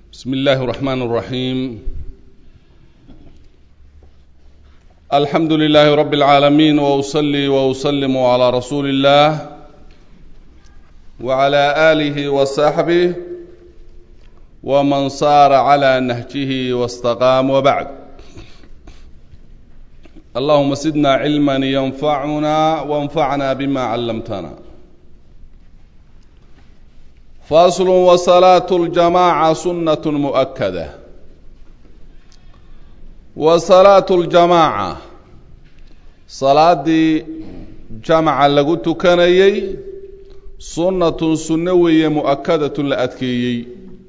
بسم الله الرحمن الرحيم الحمد لله رب العالمين واصلي واسلم على رسول الله وعلى اله وصحبه ومن صار على نهجه واستقام وبعد اللهم زدنا علما ينفعنا وانفعنا بما علمتنا فاصل وصلاة الجماعة سنة مؤكدة وصلاة الجماعة صلاة جمع لغو تكنيي سنة سنوية مؤكدة لأتكيي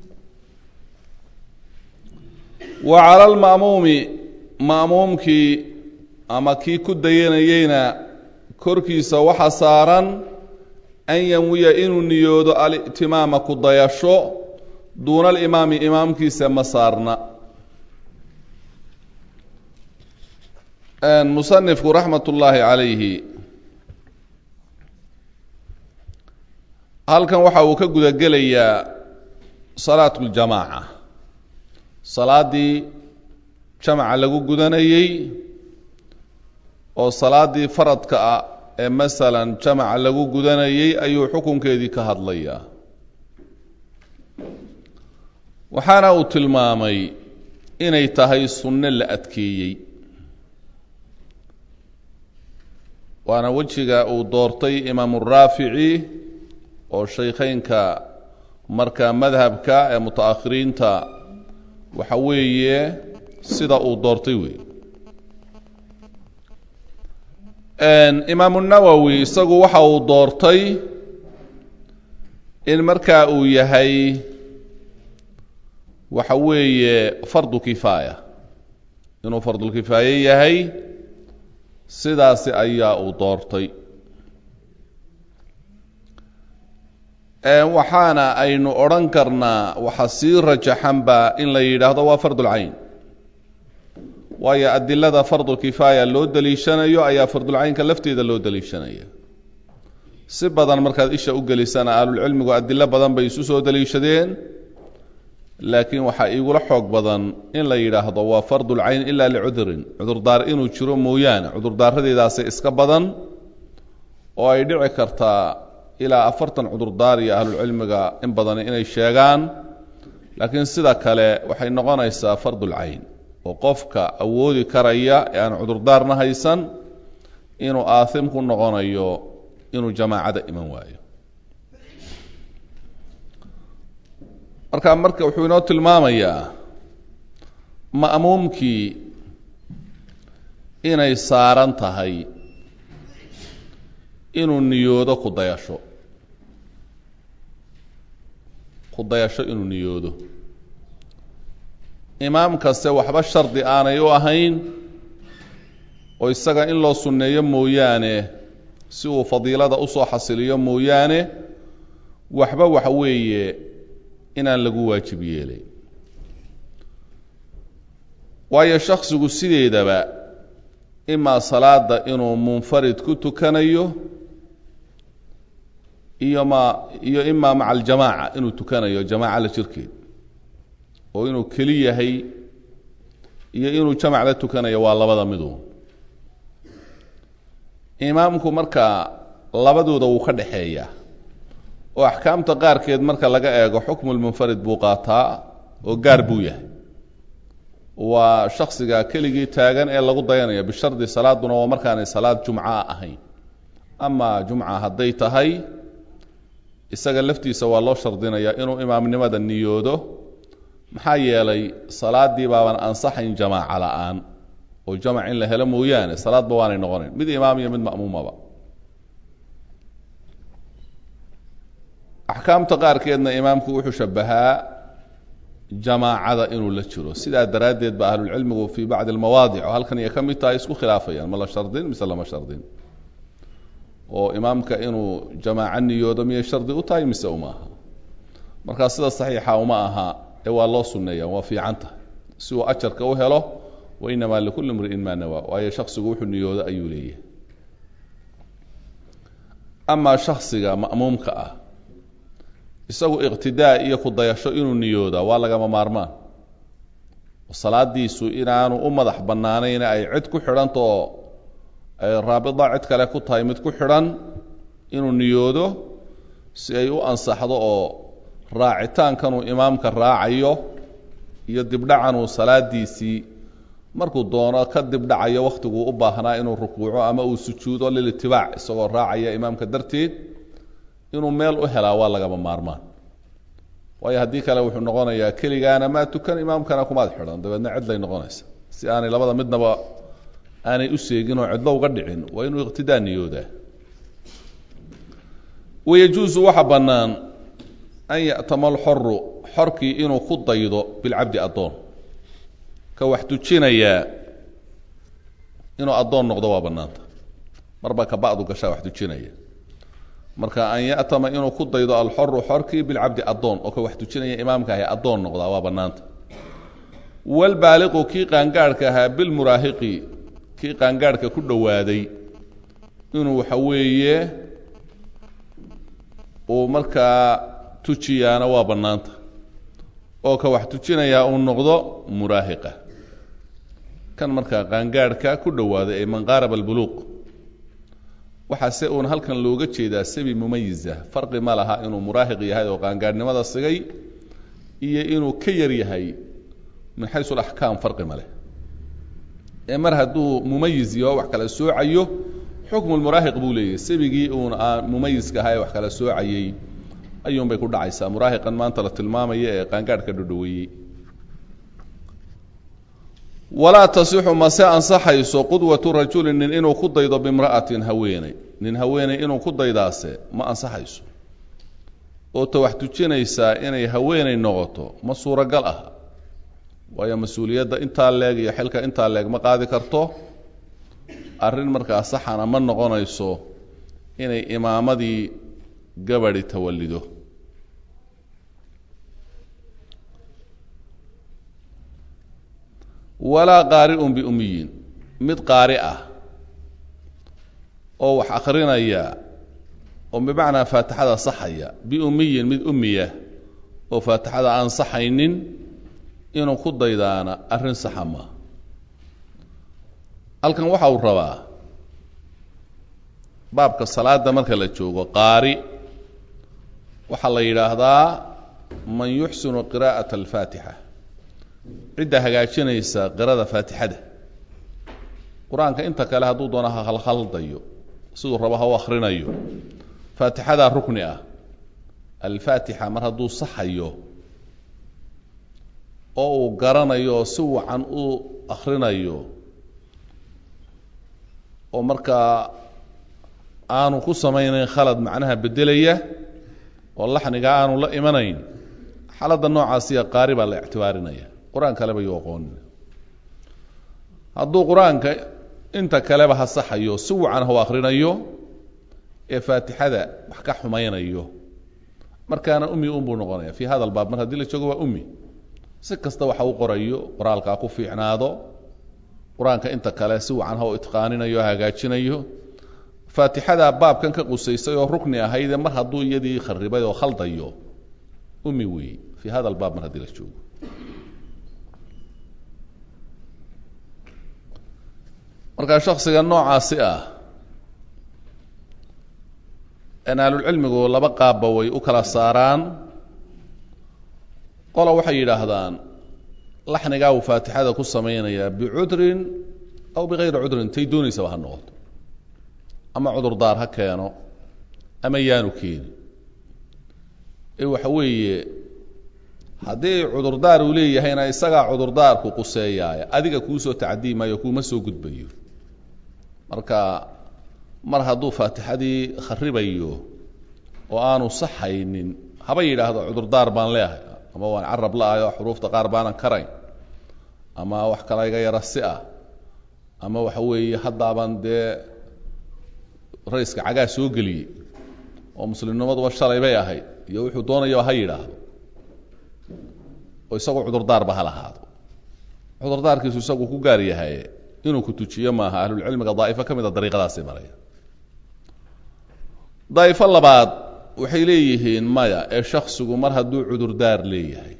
وعلى المأموم مأمومك أما كي كدينيينا كركيس وحسارا an yanwiya inuu niyoodo alitimaama ku dayasho duuna alimaami imaamkiisa ma saarna musanifku raxmat ullaahi calayhi halkan waxa uu ka gudagelayaa salaatu ljamaaca salaaddii jamaca lagu gudanayey oo salaaddii faradka ah ee masalan jamaca lagu gudanayey ayuu xukunkeedii ka hadlayaa waxaana uu tilmaamay inay tahay sunno la adkeeyey waana wejiga uu doortay imaamu raafici oo shaykheynka markaa madhabka ee muta-akhiriinta waxa weeye sida uu doortay wey imaamu nawowi isagu waxa uu doortay in markaa uu yahay waxa weeye fardu kifaaya inuu fardulkifaaye yahay sidaasi ayaa uu doortay waxaana aynu odhan karnaa waxa sii rajaxanba in la yidhaahdo waa fardulcayn waayo adilada fardulkifaaya loo daliishanayo ayaa fardulcaynka lafteeda loo daliishanaya si badan markaad isha u gelisana ahlulcilmigu adilo badan bay isu soo daliishadeen laakiin waxaa iigula xoog badan in la yidhaahdo waa fardulcayn ilaa licudrin cudurdaar inuu jiro mooyaane cudurdaaradeedaasi iska badan oo ay dhici kartaa ilaa afartan cudurdaar iyo ahlulcilmiga in badan inay sheegaan laakiin sida kale waxay noqonaysaa fardulcayn oo qofka awoodi karaya ee aan cudurdaarna haysan inuu aathim ku noqonayo inuu jamaacada iman waayo marka marka wuxuu inoo tilmaamayaa ma'muumkii inay saaran tahay inuu niyoodo ku dayasho ku dayasho inuu niyoodo imaam kaste waxba shardi aanay u ahayn oo isaga in loo sunneeyo mooyaane si uu fadiilada usoo xasiliyo mooyaane waxba waxa weeye inaan lagu waajib yeelay waayo shaksigu sideedaba imaa salaada inuu munfarid ku tukanayo iyo ma iyo imaa maca aljamaaca inuu tukanayo jamaaca la jirkeed oo inuu keli yahay iyo inuu jamac la tukanayo waa labada midu imaamku markaa labadooda wuu ka dhexeeyaa oo axkaamta qaarkeed marka laga eego xukmulmunfarid buu qaataa oo gaar buu yahay waa shaksiga keligii taagan ee lagu dayanaya bishardi salaaduna waa markaanay salaad jumca ahayn ama jumca hadday tahay isaga laftiisa waa loo shardinayaa inuu imaamnimada niyoodo maxaa yeelay salaaddii baaban ansaxayn jamaaca la-aan oo jamac in la helo mooyaane salaadba waanay noqonayn mid imaam iyo mid ma'muumaba axkaamta qaarkeedna imaamku wuxuu shabahaa jamaacada inuu la jiro sidaa daraaddeed ba ahlulcilmigu fii bacdi almawaadic oo halkan iyo ka mid tahay isku khilaafayaan ma la shardin mise lama shardin oo imaamka inuu jamaaco niyoodo miyay shardi u tahay mise uma aha markaa sida saxiixa uma aha ee waa loo sunneeya waa fiican tahay si uu ajarka u helo wa inamaa likulli mri'in maa nawaa waayo shaksigu wuxuu niyoodo ayuu leeyahay amaa shaksiga ma'muumka ah isagu iqtidaa iyo ku dayasho inuu niyoodaa waa lagama maarmaan salaadiisu inaanu u madax bannaanayna ay cid ku xidhanta oo ay raabida cid kale ku tahay mid ku xidhan inuu niyoodo si ay u ansaxdo oo raacitaankanuu imaamka raacayo iyo dibdhacanuu salaadiisii markuu doono ka dibdhacayo wakhtiguu u baahnaa inuu rukuuco ama uu sujuudo lilitibaac isagoo raacaya imaamka darteed inuu meel u helaa waa lagama maarmaan waayo haddii kale wuxuu noqonayaa keligaana maa tukan imaamkana kumaad xidhan dabeedna cidlay noqonaysa si aanay labada midnaba aanay u seegin oo cidlo uga dhicin waa inuu iqtidaa niyoodaa wayajuusu waxa bannaan an ya'tama alxoru xorkii inuu ku daydo bilcabdi addoon ka wax tujinayaa inuu addoon noqdo waa bannaanta marba ka ba'du gashaa wax tujinaya marka an ya'tama inuu ku daydo alxoru xorkii bilcabdi addoon oo ka wax tujinaya imaamka ahay addoon noqdaa waa bannaanta walbaaliqu kii qaangaadhka ahaa bilmuraahiqi kii qaangaadhka ku dhowaaday inuu waxa weeye uu markaa tujiyaana waa bannaanta oo ka wax tujinayaa uu noqdo muraahiqa kan markaa qaangaadhka ku dhowaaday ee manqaarab albuluuq waxaase uun halkan looga jeedaa sabi mumayisa farqi ma laha inuu muraahiq yahay oo qaangaadhnimada sigay iyo inuu ka yar yahay min xaysu alaxkaam farqi ma leh ee mar hadduu mumayis yaho wax kala soocayo xukmu lmuraahiq buu leeyahy sabigii uun aan mumayiska ahaa ee wax kala soocayey ayuunbay ku dhacaysaa muraahiqan maanta la tilmaamaya ee qaangaadhka dhodhoweeyey walaa tasixu mase ansaxayso qudwatu rajulin nin inuu ku daydo bimra'atin haweeney nin haweeney inuu ku daydaase ma ansaxayso oo ta wax tujinaysaa inay haweeney noqoto ma suuragal ah waayo mas-uuliyadda intaa leeg iyo xilka intaa leeg ma qaadi karto arrin markaa saxana ma noqonayso inay imaamadii gabadi tawallido walaa qaari'un biummiyin mid qaari ah oo wax akrinaya oo bimacnaa faatixada saxaya biummiyin mid ummiya oo faatixada aan saxaynin inuu ku daydaana arrin saxa maa halkan waxa uu rabaa baabka salaada marka la joogo qaari waxaa la yidhaahdaa man yuxsinu qiraa'ata alfaatixa cidda hagaajinaysa qirada faatixada qur-aanka inta kale hadduu doono ha khalkhaldayo siduu rabo ha u akhrinayo faatixadaa rukni ah alfaatixa mar hadduu saxayo oo uu garanayo oo si wacan u akhrinayo oo markaa aanu ku samaynayn khalad macnaha beddelaya oo laxniga aanu la imanayn xaaladda noocaasiya qaari baa la ictibaarinaya qur-aan kaleba yuu aqoonin hadduu qur-aanka inta kaleba ha saxayo si wacan ha u akhrinayo ee faatixada wax ka xumaynayo markaana ummi unbuu noqonaya fii hada albaab mar haddii la joogo waa ummi si kasta waxa u qorayo qoraalkaa ku fiicnaado qur-aanka inta kale si wacan ha u itqaaninayo o hagaajinayo faatixadaa baabkan ka qusaysay oo rukni ahaydee mar hadduu iyadii kharibay oo khaldayo ummi weeye fii hada albaab mar haddii la joogo markaa shaksiga noocaasi ah ahlulcilmigu laba qaabba way u kala saaraan qola waxay yidhaahdaan laxnigaa uu faatixada ku samaynayaa bicudrin aw bikayri cudrin tay doonaysaba ha noqoto ama cudurdaar ha keeno ama yaanu keeni ee waxa weeye haddii cudurdaar uu leeyahayna isagaa cudurdaarku quseeyaaya adiga kuusoo tacadii maayo kuuma soo gudbayo marka mar hadduu faatixadii kharibayo oo aanu saxaynin haba yidhaahdo cudurdaar baan leehay ama waan carab la-ayo xuruufta qaar baanan karayn ama wax kala iga yara si ah ama waxa weeye haddaaban dee rayska cagaa soo geliyey oo muslimnimaduba shalay bay ahayd iyo wuxuu doonayaba ha yidhaahdo oo isagoo cudurdaarba ha lahaado cudurdaarkiisu isagu ku gaar yahay inuu ku tujiyo maaha ahlulcilmiga daa'ifo ka mida dariiqadaasi maraya daa'ifo labaad waxay leeyihiin maya ee shaksigu mar hadduu cudurdaar leeyahay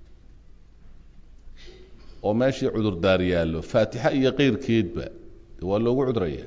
oo meeshii cudurdaar yaallo faatixa iyo keyrkeedba waa loogu cudraya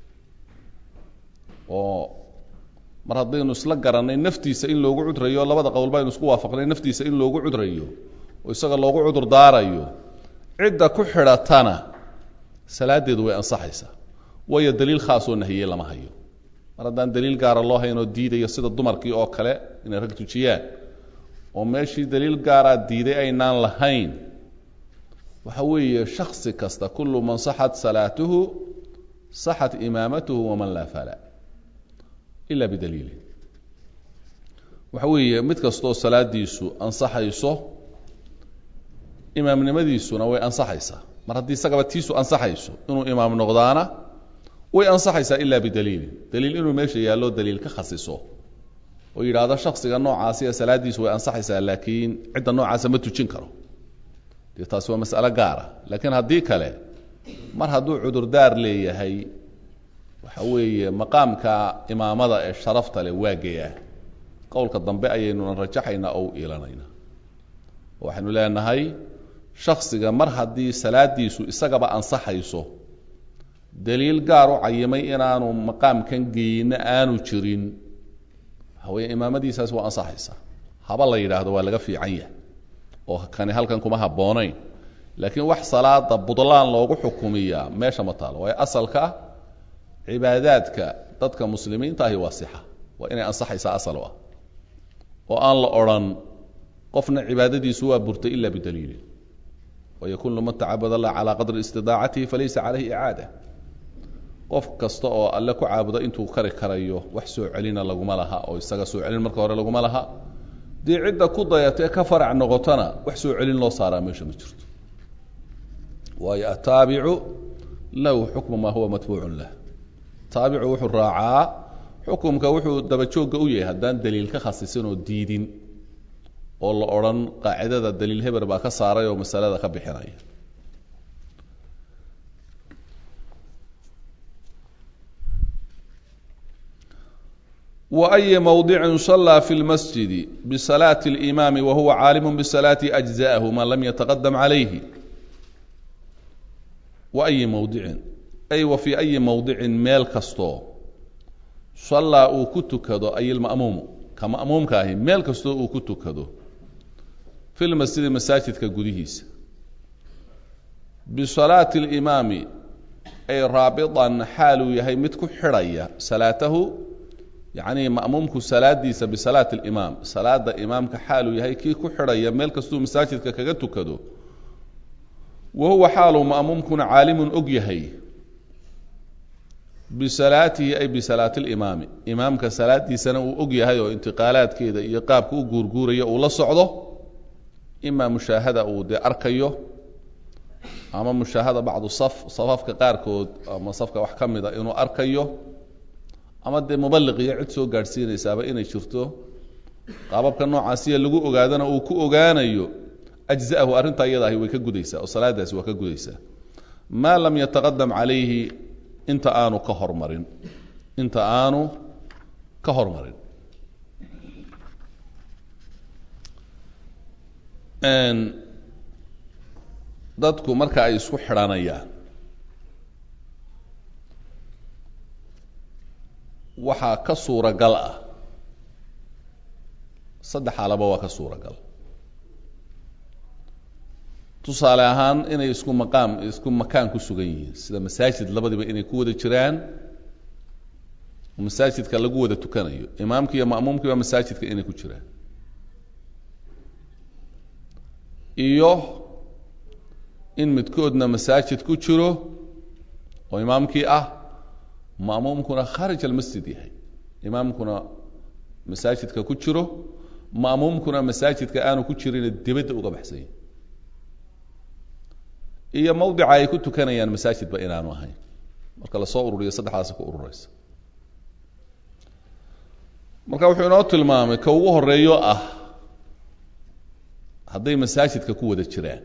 oo mar haddaynu isla garannay naftiisa in loogu cudrayo labada qowl baynu isku waafaqnay naftiisa in loogu cudrayo oo isaga loogu cudur daarayo cidda ku xidhatana salaadeedu way ansaxaysaa waayo daliil khaasoo nahiyey lama hayo mar haddaan daliil gaara loo hayn oo diidayo sida dumarkii oo kale inay rag tujiyaan oo meeshii daliil gaaraa diiday aynaan lahayn waxa weeye shaksi kasta kullu man saxat salaatuhu saxat imaamatuhu waman laa fala ila bidaliili waxa weeye mid kastoo salaadiisu ansaxayso imaamnimadiisuna way ansaxaysaa mar haddii isagaba tiisu ansaxayso inuu imaam noqdaana way ansaxaysaa ilaa bidaliilin daliil inuu meesha yaallo daliil ka khasiso oo yidhaahdo shaksiga noocaasiya salaadiisu way ansaxaysaa laakiin cidda noocaasa ma tujin karo dee taasi waa mas'alo gaara laakiin haddii kale mar hadduu cudurdaar leeyahay waxa weeye maqaamka imaamada ee sharafta leh waa geyaa qowlka dambe ayaynuna rajaxaynaa oo u iilanaynaa waxaynu leenahay shaksiga mar haddii salaadiisu isagaba ansaxayso daliil gaar u cayimay inaanu maqaamkan geyna aanu jirin waxaweye imaamadiisaas waa ansaxaysaa haba la yidhaahdo waa laga fiican yahay oo kani halkan kuma habboonayn laakiin wax salaada budlaan loogu xukumiyaa meesha ma taalo waayo asalka cibaadaadka dadka muslimiinta ahi waa sixa waa inay ansaxaysaa asal u ah oo aan la odrhan qofna cibaadadiisu waa burtay ila bidaliilin waayo kullu man tacabud allah calaa qadri istidaacatihi falaysa calayhi icaada qof kasta oo alle ku caabudo intuu kari karayo wax soo celina laguma laha oo isaga soo celin marka hore laguma laha dee cidda ku dayatee ka farac noqotona wax soo celin loo saaraa meesha ma jirto waayo ataabicu lahu xukmu maa huwa matbuucun lah taabicu wuxuu raacaa xukumka wuxuu dabajoogga u yahay haddaan daliil ka khasisin oo diidin oo la odhan qaacidada daliil heber baa ka saaray oo masalada ka bixinaya وأي موضع صلى في المسجد بصلاة الإمام وهو عالم بصلاة أجزاءه ما لم يتقدم عليه وأي موضع أي وفي أي موضع ميل كستو صلى أو كتكدو أي المأموم كمأموم كاهي ميل كستو أو كتكدو في المسجد مساجد كقديهيس بصلاة الإمام أي رابطا حال يهي متكو حرية صلاته yacnii ma'muumku salaadiisa bisalaati alimaam salaada imaamka xaaluu yahay kii ku xidhaya meel kastuu masaajidka kaga tukado wa huwa xaaluu ma'muumkuna caalimun og yahay bisalaatihi ay bisalaati alimaami imaamka salaadiisana uu og yahay oo intiqaalaadkeeda iyo qaabka u guurguuraya uu la socdo imaa mushaahada uu dee arkayo ama mushaahada bacdu saf safafka qaarkood ama safka wax ka mida inuu arkayo ama dee mubaliq iyo cid soo gaadhsiinaysaaba inay jirto qaababka noocaasiya lagu ogaadana uu ku ogaanayo ajza'ahu arrintaa iyada ahi way ka gudaysaa oo salaadaasi waa ka gudaysaa maa lam yataqadam calayhi inta aanu ka hormarin inta aanu ka hormarin dadku marka ay isku xidhanayaan waxaa ka suuragal ah saddex xaalaba waa ka suuragal tusaale ahaan inay isku maqaam isku makaan ku sugan yihiin sida masaajid labadiba inay ku wada jiraan masaajidka lagu wada tukanayo imaamki iyo ma'muumkiiba masaajidka inay ku jiraan iyo in midkoodna masaajid ku jiro oo imaamkii ah ma'muumkuna kharij almasjid yahay imaamkuna masaajidka ku jiro ma'muumkuna masaajidka aanu ku jirin dibadda uga baxsanya iyo mawdica ay ku tukanayaan masaajidba inaanu ahayn marka lasoo ururiyo saddexdaasi ku ururaysa marka wuxuu inoo tilmaamay ka ugu horeeyo ah hadday masaajidka ku wada jiraan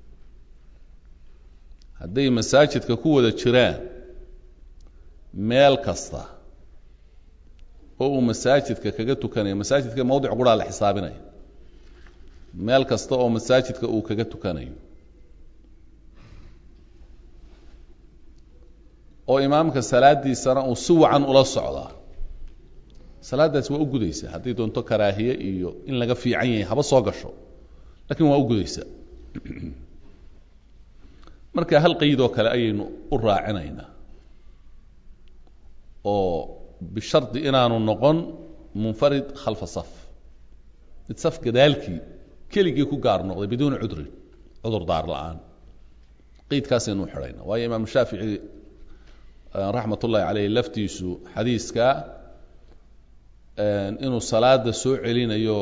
hadday masaajidka ku wada jiraan meel kasta oo uu masaajidka kaga tukanayo masaajidka mawdic quraa la xisaabinaya meel kasta oo masaajidka uu kaga tukanayo oo imaamka salaadiisana uu si wacan ula socdaa salaadaasi waa u gudaysa haddii doonto karaahiye iyo in laga fiican yahay haba soo gasho lakin waa u gudaysa marka hal qeydoo kale ayaynu u raacinaynaa oo bishardi inaanu noqon munfarid khalfa saf mid saf gadaalkii keligii ku gaar noqday biduuni cudrin cudur daar la-aan qeydkaasaynu u xidhayna waayo imaam shaafici raxmat ullahi caleyh laftiisu xadiiska inuu salaada soo celinayo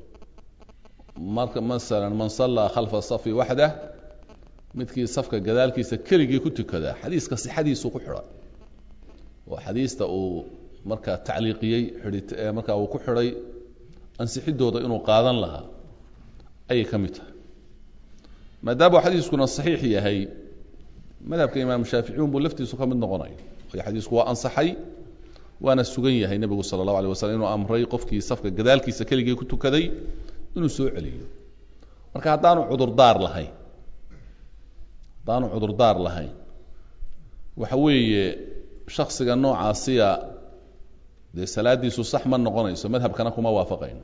marka masalan man sallaa khalfa safi waxdah midkii safka gadaalkiisa keligii ku tukada xadiiska sixadiisu ku xidha oo xadiista uu markaa tacliiqiyey xidhi markaa uu ku xidhay ansixidooda inuu qaadan lahaa ayay ka mid tahay maadaama xadiiskuna saxiix yahay madhabka imaam shaaficiun buu laftiisu ka mid noqonaya waayo xadiisku waa ansaxay waana sugan yahay nebigu sala allahu alay waslm inuu amray qofkii safka gadaalkiisa keligii ku tukaday inuu soo celiyo marka haddaanu cudurdaar lahayn haddaanu cudurdaar lahayn waxa weeye shaksiga noocaasiya dee salaadiisu sax ma noqonayso madhabkana kuma waafaqayno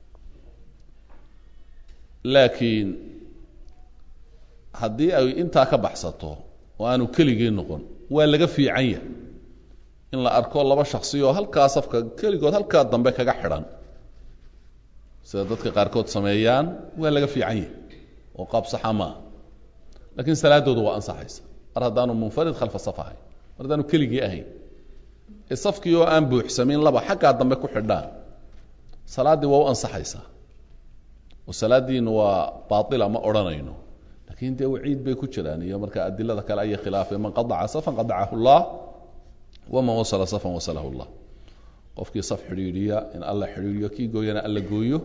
laakiin haddii ay intaa ka baxsato oo aanu keligii noqon waa laga fiican yahay in la arko laba shaksi oo halkaa safka keligood halkaa dambe kaga xidhan sida dadka qaarkood sameeyaan waa laga fiican yahay oo qaab saxa maaha lakiin salaadoodu waa ansaxaysa mar haddaanu munfarid khalfa saf ahayn mar haddaanu keligii ahayn ee safkii oo aan buuxsamin laba xaggaa dambe ku xidhaan salaaddii waa u ansaxaysaa oo salaaddiinu waa baatila ma odhanayno lakin dee waciid bay ku jiraan iyo marka adilada kale ayay khilaafeen man qadaca safan qadacahu llah waman wasala safan wasalahu llah qofkii saf xidhiidhiya in alla xidhiidhiyo kii gooyana alla gooyo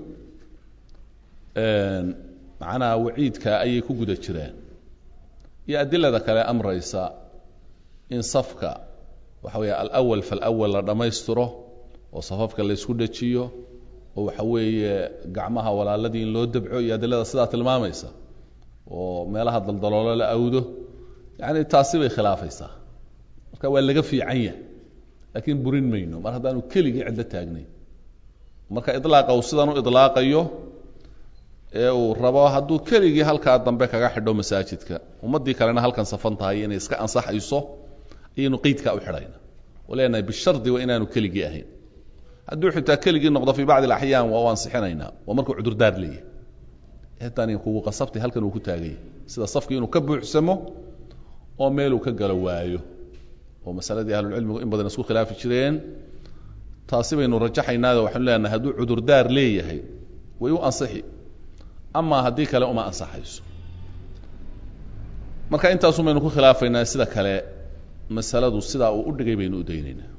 macnaha waciidka ayay ku guda jiraan iyo adilada kale amraysa in safka waxa weeye alawal falawal la dhammaystiro oo safafka la ysku dhajiyo oo waxa weeye gacmaha walaaladii in loo dabco iyo adilada sidaa tilmaamaysa oo meelaha daldaloolo la awdo yani taasi bay khilaafaysaa marka waa laga fiican yahay laakiin burin mayno mar haddaanu keligii cidlo taagnayn marka ilaaqa uu sidan u ilaaqayo ee uu rabo hadduu keligii halkaa dambe kaga xidho masaajidka ummaddii kalena halkan safan tahay inay iska ansaxayso ayaynu qeydkaa u xidhayna oo leenahay bishardi waa inaanu keligii ahayn hadduu xitaa keligii noqdo fii bacdi alaxyaan waa u ansixinaynaa waa markuu cudurdaar leeyahay tani kugu qasabtay halkan uu ku taaganya sida safkii inuu ka buuxsamo oo meeluu ka galo waayo oo masaladii ahlulcilmigu in badan isku khilaafi jireen taasi baynu rajaxaynaado waxaanu leenahay hadduu cudurdaar leeyahay way u ansixi amaa haddii kale uma ansaxayso marka intaasun baynu ku khilaafaynaa sida kale masaladu sidaa uu u dhigay baynu u daynaynaa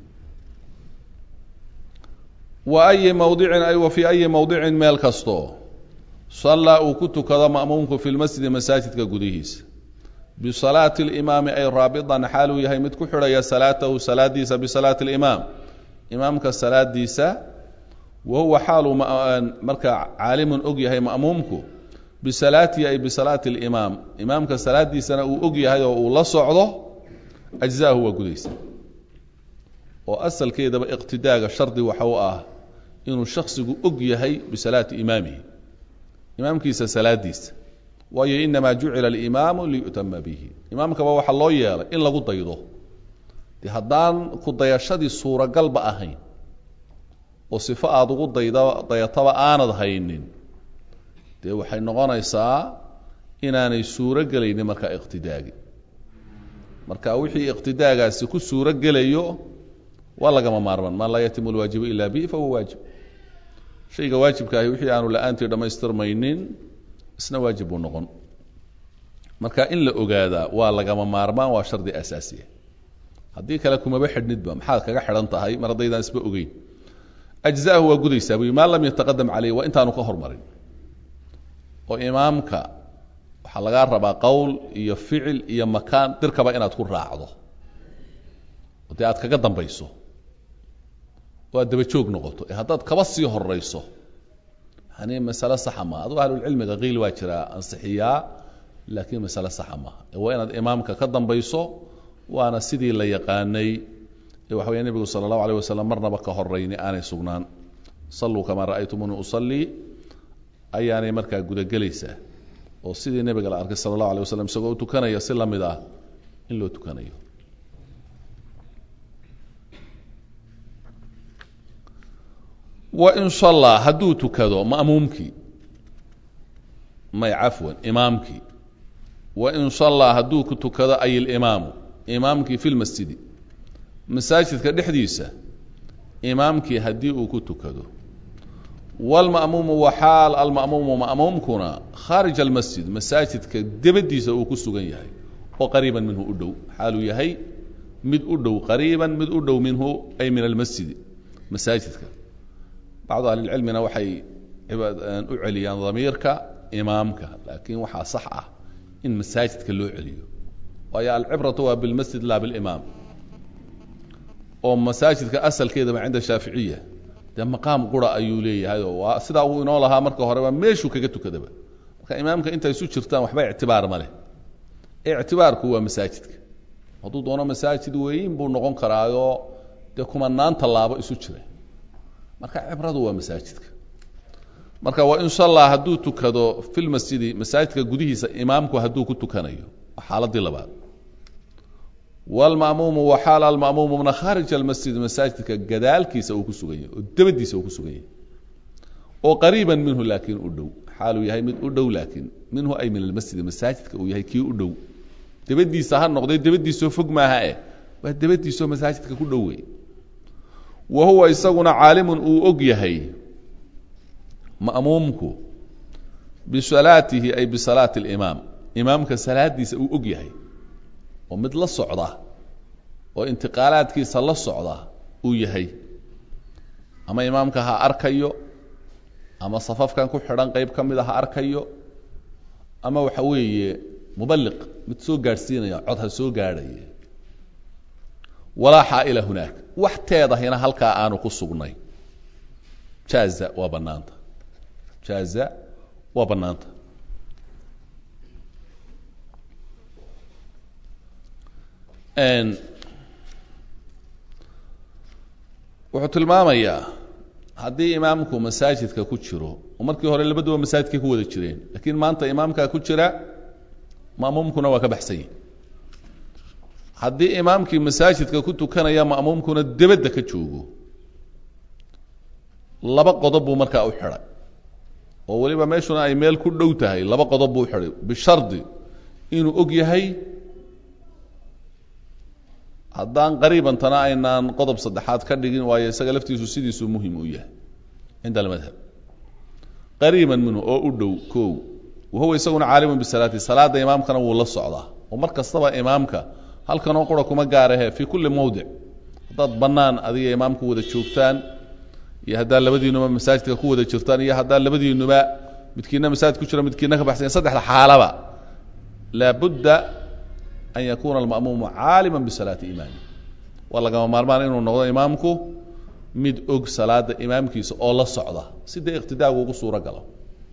wa ayi mawdicin ay wa fii ayi mawdicin meel kasto sallaa uu ku tukado ma'muumku fi lmasjidi masaajidka gudihiisa bisalaati alimaami ay raabitan xaaluu yahay mid ku xidhaya salaatahu salaadiisa bisalaati alimaam imaamka salaadiisa wa huwa xaaluu markaa caalimun og yahay ma'muumku bisalaatihi ay bisalaati alimaam imaamka salaadiisana uu og yahay oo uu la socdo ajzaahu waa gudaysa oo asalkeedaba iqtidaaga shardi waxa u ah inuu shaksigu og yahay bisalaati imaamihi imaamkiisa salaadiisa waayo inamaa jucila alimaamu liyu'tama bihi imaamkaba waxaa loo yeelay in lagu daydo de haddaan ku dayashadii suuragalba ahayn oo sifo aada ugu dayda dayataba aanad haynin dee waxay noqonaysaa inaanay suuro gelaynin markaa iqtidaagi marka wixii iqtidaagaasi ku suuro gelayo waa lagama maarmaan maa laa yatimu lwaajibu ila bihi fahuwa waajib shayga waajibka ahi wixii aanu la-aantii dhammaystirmaynin isna waajib buu noqon marka in la ogaadaa waa lagama maarmaan waa shardi asaasiya haddii kale kumaba xidhnidba maxaad kaga xidhan tahay mar haddaydaan isba ogeyn ajzaahu waa gudaysaa buy maa lam yataqadam caleyh waa intaanu ka hormarin oo imaamka waxaa lagaa rabaa qowl iyo ficil iyo makaan dirkaba inaad ku raacdo oo dee aad kaga dambayso oo aad daba joog noqoto ee haddaad kaba sii horayso yani masale saxa maaha adugu ahlulcilmiga qiil waa jiraa ansixiyaa laakiin masale saxa maaha waa inaad imaamka ka dambayso waana sidii la yaqaanay ee waxa weya nebigu sala allahu aleyh wasalam marnaba ka horayni aanay sugnaan salluu kamaa ra'aytumuni usallii ayaanay markaa gudagelaysaa oo sidii nebiga la arkay sala allahu alay wasalam isagoo u tukanaya si la mid ah in loo tukanayo wain sallaa hadduu tukado ma'muumkii may cafwan imaamkii wain sallaa hadduu ku tukado ay ilimaamu imaamkii fi lmasjidi masaajidka dhexdiisa imaamkii haddii uu ku tukado wlma'muumu waxaal alma'muumu ma'muumkuna khaarij almasjid masaajidka debadiisa uu ku sugan yahay oo qariiban minhu u dhow xaaluu yahay mid u dhow qariiban mid u dhow minhu ay min almasjidi masaajidka bacdu ahlilcilmina waxay u celiyaan damiirka imaamka laakiin waxaa sax ah in masaajidka loo celiyo waayo alcibratu waa bilmasjid laa bilimaam oo masaajidka asalkeedaba cinda shaaficiya dee maqaam qura ayuu leeyahay oo waa sidaa uu inoo lahaa marka horeba meeshuu kaga tukadaba marka imaamka intay isu jirtaan waxba ictibaar ma leh ictibaarku waa masaajidka hadduu doono masaajid weyn buu noqon karaayoo dee kumanaan tallaabo isu jira marka cibradu waa masaajidka marka waa in shalla hadduu tukado fi lmasjidi masaajidka gudihiisa imaamku hadduu ku tukanayo waa xaaladii labaad wlma'muumu waxaal alma'muumuna khaarij almasjid masaajidka gadaalkiisa uu ku sugan yahay oo dabadiisa uu ku sugan yahay oo qariiban minhu laakiin u dhow xaaluu yahay mid u dhow laakiin minhu ay min almasjidi masaajidka uu yahay kii u dhow dabadiisa ha noqday dabadiisoo fog maaha eh waa dabadiisoo masaajidka ku dhow wey wa huwa isaguna caalimun uu og yahay ma'muumku bisalaatihi ay bisalaati alimaam imaamka salaadiisa uu og yahay oo mid la socda oo intiqaalaadkiisa la socda uu yahay ama imaamka ha arkayo ama safafkan ku xidhan qayb ka mida ha arkayo ama waxa weeye mubaliq mid soo gaadhsiinaya cod ha soo gaadhaya walaa xaa'ila hunaak wax teedahina halkaa aanu ku sugnay jaaza waa bannaanta jaaza waa bannaanta wuxuu tilmaamayaa haddii imaamku masaajidka ku jiro oo markii hore labaduba masaajidkay ku wada jireen laakiin maanta imaamkaa ku jira ma'muumkuna waa ka baxsan yahi haddii imaamkii masaajidka ku tukanaya ma'muumkuna debadda ka joogo laba qodob buu markaa u xidhay oo weliba meeshuna ay meel ku dhow tahay laba qodob buu u xidhay bishardi inuu og yahay haddaan qariibantana aynaan qodob saddexaad ka dhigin waayo isaga laftiisu sidiisuu muhim u yahay cinda almadhab qariiban minhu oo u dhow kow wahuwa isaguna caalimun bisalaati salaada imaamkana wuu la socdaa oo mar kastaba imaamka halkanoo qura kuma gaarahe fii kulli mawdic haddaad bannaan adiga imaamku wada joogtaan iyo haddaad labadiinuba masaajidka ku wada jirtaan iyo haddaad labadiinuba midkiina masaajid ku jira midkiina ka baxsan saddexda xaalaba laabudda an yakuna alma'muumu caalima bisalaati imaami waa lagama maarmaan inuu noqdo imaamku mid og salaada imaamkiisa oo la socda si dee iqtidaagu ugu suuro galo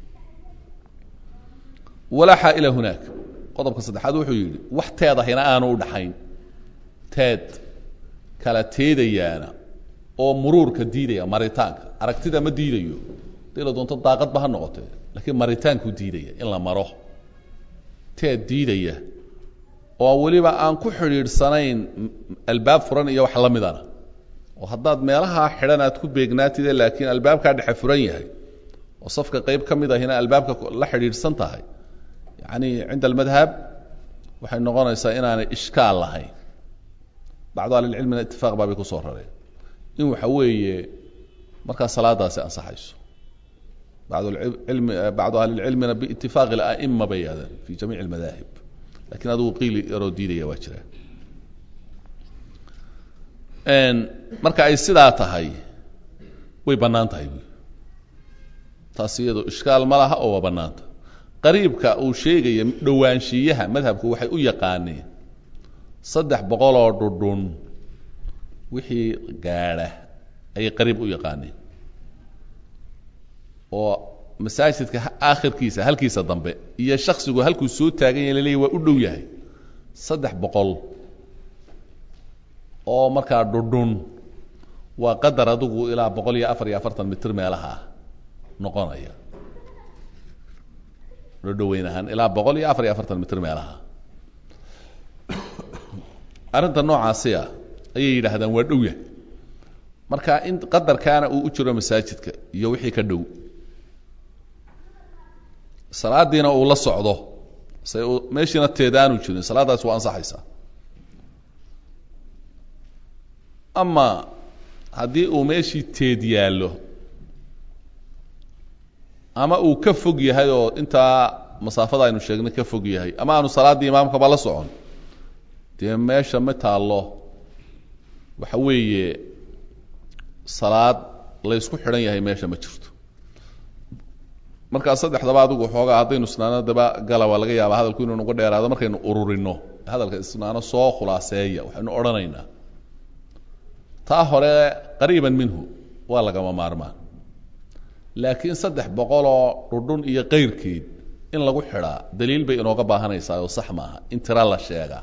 walaa xaa'ila hunaak qodobka saddexaad wuxuu yidhi wax teedahina aanu u dhaxayn teed kala teedayaana oo muruurka diidaya maritaanka aragtida ma diidayo hadii la doonto daaqadba ha noqotee laakiin maritaankuu diidaya in la maro teed diidaya oo weliba aan ku xidhiidhsanayn albaab furan iyo wax la midana oo haddaad meelahaa xidhan aad ku beegnaatide laakiin albaabkaa dhexe furan yahay oo safka qayb ka mid ahina albaabka la xidhiidhsan tahay yacni cinda almadhab waxay noqonaysaa inaanay ishkaal lahayn bacdu ahlilcilmina itifaaq baabay kusoo rareen in waxa weeye markaa salaadaasi ansaxayso badlmi bacdu ahlilcilmina biitifaaqi ala'ima bay yidhahdeen fi jamiic almadaahib lakiin adugu qiili yaroo diidaya waa jira marka ay sidaa tahay way bannaan tahay buy taas iyado ishkaal ma laha oo waa bannaanta qariibka uu sheegaya dhowaanshiyaha madhabku waxay u yaqaaneen saddex boqoloo dhudhun wixii gaadha ayay qariib u yaqaaneen oo masaajidka aakhirkiisa halkiisa dambe iyo shaksigu halkuu soo taagan yahay laleeyahy waa u dhow yahay saddex boqol oo markaa dhudhun waa qadar adigu ilaa boqol iyo afar iyo afartan mitir meelaha noqonaya dhodhoweyn ahaan ilaa boqol iyo afar iyo afartan mitir meelaha arrinta noocaasi ah ayay yidhaahdaan waa dhow yahay marka in qadarkaana uu u jiro masaajidka iyo wixii ka dhow salaadiina uu la socdo say meeshiina teedaanu jirin salaadaas waa ansaxaysaa ama haddii uu meeshii teed yaallo ama uu ka fog yahay oo intaa masaafada aynu sheegnay ka fog yahay ama aanu salaaddii imaamkaba la socon dee meesha ma taallo waxa weeye salaad laysku xidhan yahay meesha ma jirto markaa saddexdaba adigu xoogaa haddaynu isnaano daba gala waa laga yaabaa hadalku inuu nagu dheeraado markaynu ururino hadalka isnaano soo khulaaseeya waxaynu odhanaynaa taa hore qariiban minhu waa lagama maarmaan laakiin saddex boqoloo dhudhun iyo kayrkeed in lagu xidhaa daliil bay inooga baahanaysaa oo sax maaha in tira la sheega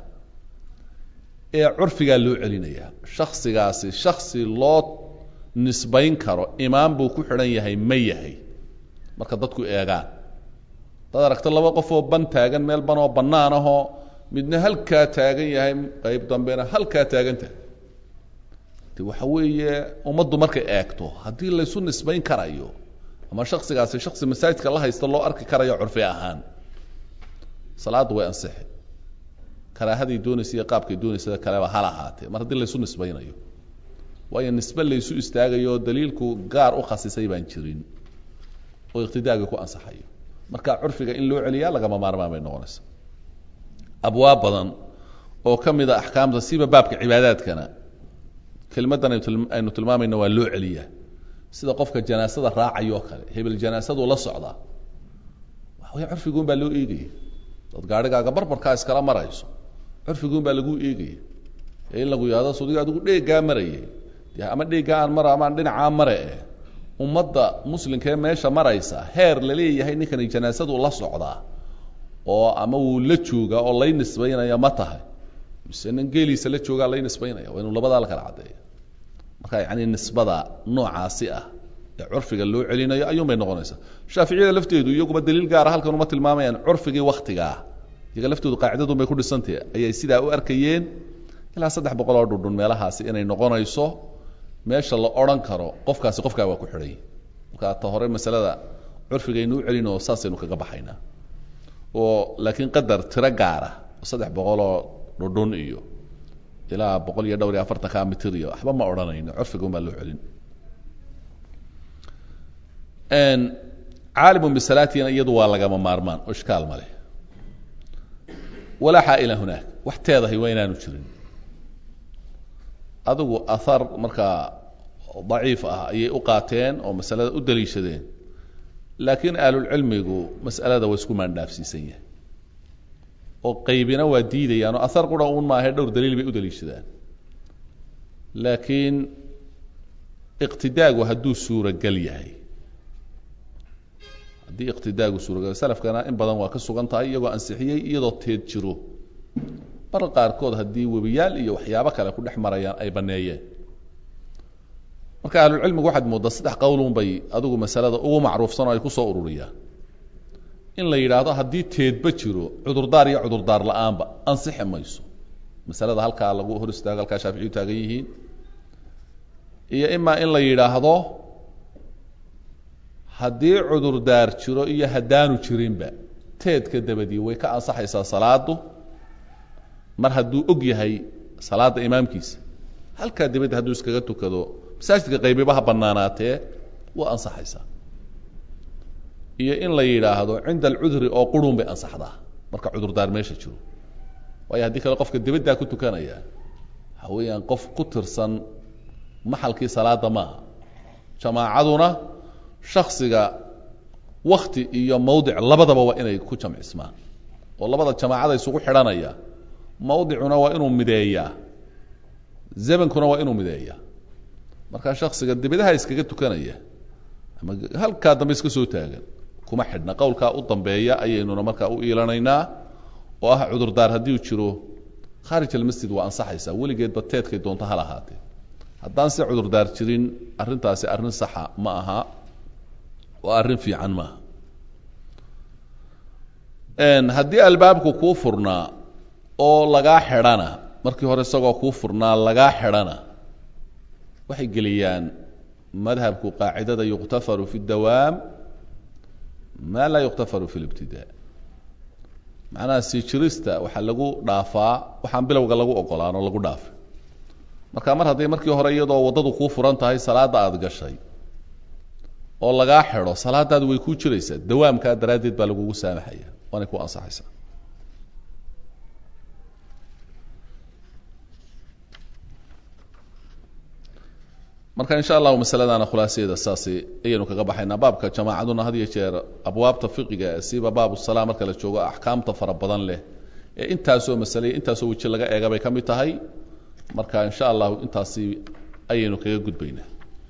ee curfigaa loo celinayaa shaksigaasi shaksi loo nisbayn karo imaam buu ku xidhan yahay ma yahay marka dadku eegaan dad aragto laba qof oo ban taagan meel ban oo bannaan ahoo midna halkaa taagan yahay qayb dambena halkaa taagan tahay de waxa weeye ummaddu markay eegto haddii laysu nisbayn karayo ama shaksigaasi shaksi masaajidka la haysta loo arki karayo curfi ahaan salaaddu way ansixi karaahaday doonaysa iyo qaabkay doonaysada kaleba hal ahaatee mar haddii laysu nisbaynayo waayo nisbe laysu istaagayo daliilku gaar u khasisay baan jirin oo iqtidaagii ku ansaxayo marka curfiga in loo celiyaa lagama maarmaan bay noqonaysa abwaab badan oo ka mid a axkaamta siba baabka cibaadaadkana kelimaddan aynu tilmaamayno waa loo celiyaa sida qofka janaasada raacayoo kale hebel janaasadu la socdaa waxawaya curfiguun baa loo eegaya dad gaarhigaaga barbarkaa iskala marayso curfiguun baa laguu eegaya ee in lagu yihahdo sudiga adigu dheeggaa marayay de ama dheeggaa aan mara ama aan dhinacaa mare eh ummadda muslimkaee meesha maraysa heer la leeyahay ninkani janaasadu la socdaa oo ama wuu la joogaa oo lay nisbaynaya ma tahay mise nin geeliisa la joogaa lay nisbaynaya waa inuu labadaa la kala caddeeya marka yani nisbada noocaasi ah ee curfiga loo celinayo ayuun bay noqonaysaa shaaficiyada lafteedu iyaguba daliil gaara halkan uma tilmaamayaan curfigii waktigaa iyaga laftoodu qaacidadun bay ku dhisantahe ayay sidaa u arkayeen ilaa saddex boqol oo dhudhun meelahaasi inay noqonayso meesha la odhan karo qofkaasi qofkaa waa ku xidhay marka ta hore masalada curfigaynu u celinoo saasaynu kaga baxaynaa oo laakiin qadar tiro gaara oo saddex boqoloo dhudhun iyo ilaa boqol iyo dhowr iyo afartanka mitir iyo waxba ma odhanayno curfigun baa loo celin caalimun bisalaatina iyadu waa lagama maarmaan oo ishkaal ma leh walaa xaa'ila hunaak wax teedahay waa inaanu jirin adigu ahar markaa daciif ah ayay u qaateen oo masalada u daliishadeen laakiin ahlulcilmigu mas'alada waa isku maandhaafsiisan yahay oo qaybina waa diidayaan oo ahar qura uun maahae dhowr daliil bay u daliishadaan laakiin iqtidaagu hadduu suuragal yahay haddii iqtidaagu suuragal salafkana in badan waa ka sugan tahay iyagoo ansixiyey iyadoo teed jiro mar qaarkood haddii webiyaal iyo waxyaabo kale ku dhex marayaan ay baneeyeen marka ahlulcilmigu waxaad mooddaa saddex qowlun bay adigu masalada ugu macruufsan oo ay kusoo ururiyaan in la yidhaahdo haddii teedba jiro cudurdaar iyo cudurdaar la-aanba ansixi mayso masalada halkaa lagu hor istaago halkaa shaaficiyu taagan yihiin iyo imaa in la yidhaahdo haddii cudurdaar jiro iyo haddaanu jirinba teedka dabadii way ka ansaxaysaa salaadu mar hadduu og yahay salaada imaamkiisa halkaa dibadda hadduu iskaga tukado masaajidka qaybiba ha banaanaatee waa ansaxaysaa iyo in la yidhaahdo cinda alcudri oo qurun bay ansaxdaa marka cudurdaar meesha jiro waayo haddii kale qofka dibaddaa ku tukanaya waxa weeyaan qof ku tirsan maxalkii salaada maaha jamaacaduna shaksiga wakti iyo mawdic labadaba waa inay ku jamcismaan oo labada jamaacada isugu xidhanaya mawdicuna waa inuu mideeyaa zamankuna waa inuu mideeyaa markaa shaksiga dibadaha iskaga tukanaya ama halkaa dambe iska soo taagan kuma xidhna qowlkaa u dambeeya ayaynuna markaa u iilanaynaa oo ah cudurdaar haddii uu jiro khaarij almasjid waa ansaxaysaa weligeedba teedkay doonto hal ahaatee haddaan si cudurdaar jirin arrintaasi arrin saxa ma aha oo arrin fiican maaha haddii albaabku kuu furnaa oo lagaa xidhana markii hore isagoo kuu furnaa lagaa xidhana waxay geliyaan madhabku qaacidada yuqtafaru fi اdawaam ma laa yuqtafaru fi اlibtidaa macnaha sii jirista waxaa lagu dhaafaa waxaan bilowga lagu ogolaan oo lagu dhaafay marka mar hadday markii hore iyadoo waddadu kuu furan tahay salaadda aada gashay oo lagaa xidho salaadaadu way kuu jiraysaa dawaamkaa daraaddeed baa lagugu saamaxaya waanay ku ansaxaysaa marka insha allahu masaladana khulaasadeeda saasi ayaynu kaga baxaynaa baabka jamaacaduna had iyo jeer abwaabta fiqiga siba baabu salaa marka la joogo axkaamta fara badan leh ee intaasoo masale intaasoo weji laga eega bay ka mid tahay marka insha allahu intaasi ayaynu kaga gudbaynaa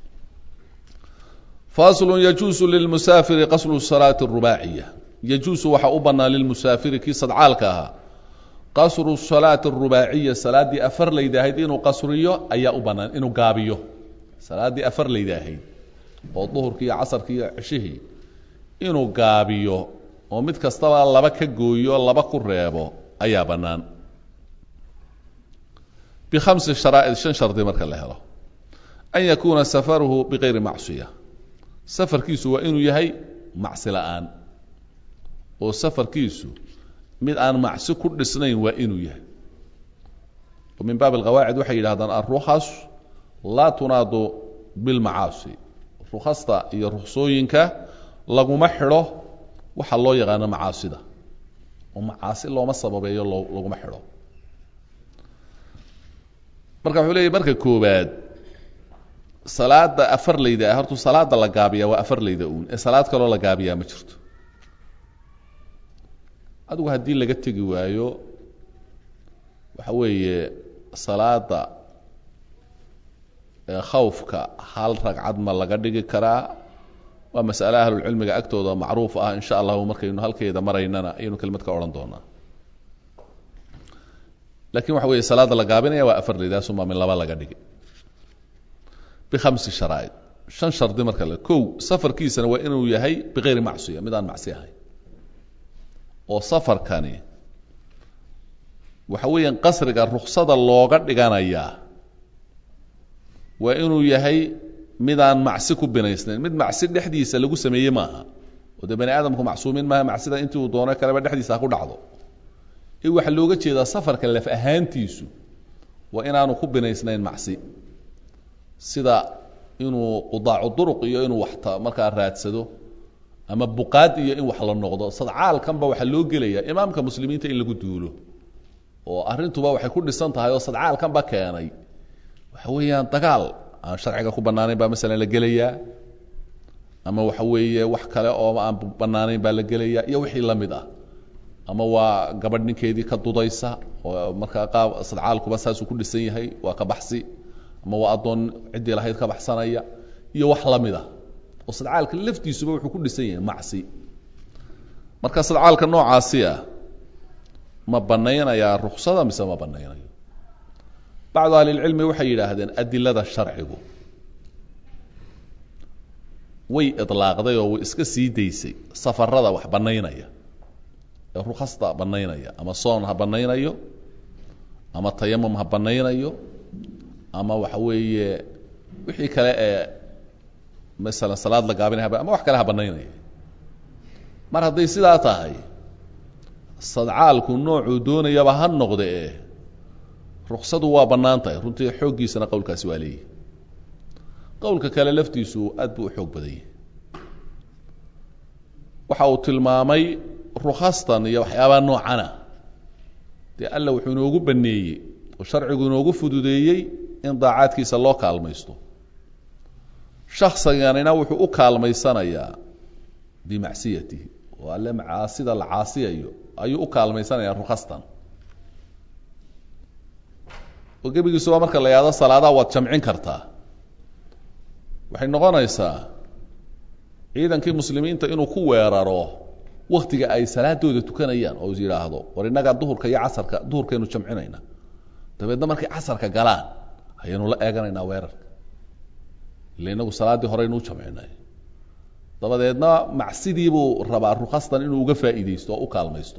faslu yajuusu lilmusaafiri qaslu salaati الrubaaciya yajuusu waxaa u bannaan lilmusaafiri kii sadcaalka ahaa qasru salaati الrubaaciya salaaddii afar laydahayd inuu qasriyo ayaa u bannaan inuu gaabiyo salaaddii afar laydaahayd oo duhurkii iyo casarkii iyo ceshihii inuu gaabiyo oo mid kastaba laba ka gooyo laba ku reebo ayaa bannaan bikhamsi sharaa'id shan shardi marka la helo an yakuuna safaruhu bikayri macsiya safarkiisu waa inuu yahay macsi la'aan oo safarkiisu mid aan macsi ku dhisnayn waa inuu yahay oo min baab alqawaacid waxay yidhahdaan alrukhas laa tunaadu bilmacaasi rukhasta iyo ruksooyinka laguma xidho waxa loo yaqaano macaasida oo macaasi looma sababeeyo loo laguma xidho marka wuxuu leeyahy marka koobaad salaada afar layda ah hortu salaada la gaabiyaa waa afar layda uun ee salaad kaloo la gaabiyaa ma jirto adigu haddii laga tegi waayo waxa weeye salaada khawfka hal ragcad ma laga dhigi karaa waa masale ahlulcilmiga agtooda macruuf ah insha allahu markaynu halkeeda maraynana ayaynu kelmad ka odhan doonaa lakin waxa weeye salaada la gaabinaya waa afar laydaasuma min laba laga dhigi bikhamsi sharaa'id shan shardi marka le kow safarkiisana waa inuu yahay bikayri macsiya mid aan macsi ahayn oo safarkani waxa weeyaan qasriga ruksada looga dhiganayaa waa inuu yahay mid aan macsi ku binaysnayn mid macsi dhexdiisa lagu sameeyey maaha oo dee bani aadamku macsuumiin maaha macsida intii uu doono kaleba dhexdiisa ha ku dhacdo ee waxaa looga jeedaa safarka laf ahaantiisu waa inaanu ku binaysnayn macsi sida inuu qudaacu duruq iyo inuu waxta markaa raadsado ama buqaad iyo in wax la noqdo sadcaalkanba waxaa loo gelayaa imaamka muslimiinta in lagu duulo oo arrintuba waxay ku dhisan tahay oo sadcaalkanba keenay waxa weeyaan dagaal aan sharciga ku bannaanayn baa masalan la gelayaa ama waxa weeye wax kale oo aan bannaanayn baa la gelayaa iyo wixii la mid ah ama waa gabadh ninkeedii ka dudaysa oo markaa qaab sadcaalkuba saasuu ku dhisan yahay waa ka baxsi ama waa addoon ciddii lahayd ka baxsanaya iyo wax la mid ah oo sadcaalka laftiisuba wuxuu ku dhisan yahay macsi marka sadcaalka noocaasi ah ma banaynayaa ruksada mise ma banaynayo bacdu ahlilcilmi waxay yidhaahdeen adilada sharcigu way idlaaqday oo way iska sii daysay safarada wax banaynaya ee rukhasta banaynaya ama soon ha banaynayo ama tayamum ha banaynayo ama waxa weeye wixii kale ee masalan salaad la gaabinaya ama wax kale ha banaynaya mar hadday sidaa tahay sadcaalku noocuu doonayaba ha noqde e ruksadu waa bannaan tahay runtii xooggiisana qowlkaasi waa leeyahy qowlka kale laftiisu aad buu u xoog badan yahay waxa uu tilmaamay rukhastan iyo waxyaabaha noocana dee alla wuxuu inoogu baneeyey oo sharcigu inoogu fududeeyey in daacaadkiisa loo kaalmaysto shaksiganina wuxuu u kaalmaysanayaa bimacsiyatihi oo alle macaasida la caasiyayo ayuu u kaalmaysanayaa rukhastan oo gebigiisuba marka la yahdo salaadaha waad jamcin kartaa waxay noqonaysaa ciidankii muslimiinta inuu ku weeraro waktiga ay salaadooda tukanayaan oo is yidhaahdo war innagaa duhurka iyo casarka duhurkaynu jamcinayna dabeedna markay casarka galaan ayaynu la eeganaynaa weerarka illa inagu salaaddii horeynuu jamcinay dabadeedna macsidii buu rabaa rukhastan inuu uga faa'iidaysto oo u kaalmaysto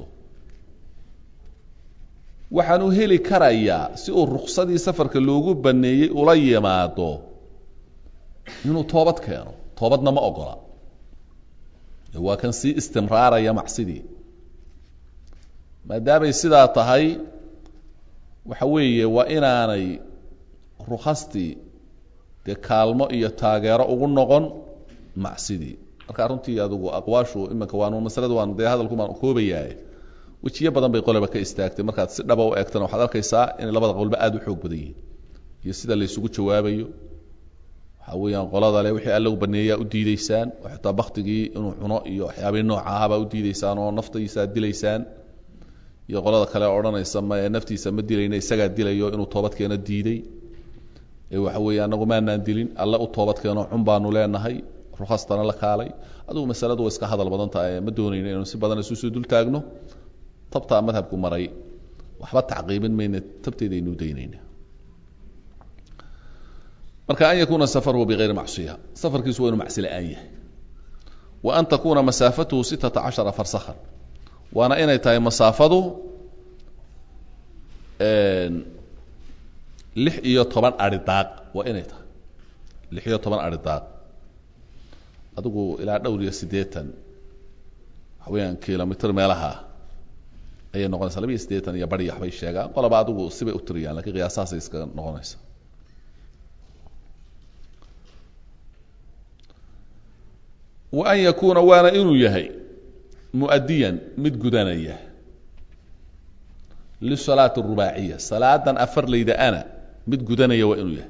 waxaanu heli karayaa si uu ruksadii safarka loogu baneeyey ula yimaado inuu toobad keeno toobadna ma ogola waa kan sii istimraaraya macsidii maadaamay sidaa tahay waxa weeye waa inaanay rukhastii dee kaalmo iyo taageero ugu noqon macsidii marka runtii adigu aqwaashu iminka waanu masalada waan dee hadalkumaan koobayaaye wejiyo badan bay qoleba ka istaagtay markaad si dhaba u eegtana waxaad arkaysaa inay labada qowlba aada u xoog badan yihiin iyo sida laysugu jawaabayo waxaa weeyaan qolada le wixii alla u baneeyaa u diideysaan oo xitaa baktigii inuu cuno iyo waxyaabihii nooca ahabaa u diideysaan oo naftaiisaa dilaysaan iyo qolada kale odhanaysa ma naftiisa ma dilayna isagaa dilayo inuu toobadkeeno diiday ee waxa weeye anagu maanaan dilin alle u toobadkeeno cun baanu leenahay rukhastana la kaalay adugu masaladu way iska hadal badan tahay ma doonayno inuu si badan isusoo dul taagno tabtaa madhabku maray waxba tacqiibin mayna tabteedaynuu daynayna marka an yakuuna safaruhu bigayri macsiya safarkiisu waa inu macsi la-aan yahay wa an takuuna masaafatuhu sitata cashara farsakhan waana inay tahay masaafadu lix iyo toban ari daaq waa inay tahay lix iyo toban ari daaq adigu ilaa dhowr iyo siddeetan waxa weeyaan kilomitr meelaha ayay noqonaysaa laba iyo siddeetan iyo bari waxbay sheegaan qolaba adigu sibay u tiriyaan lakiin qiyaasahaasay iska noqonaysa wa an yakuuna waana inuu yahay muadiyan mid gudanaya lisalaati rubaaciya salaadan afarlayda ana mid gudanaya waa inuu yahay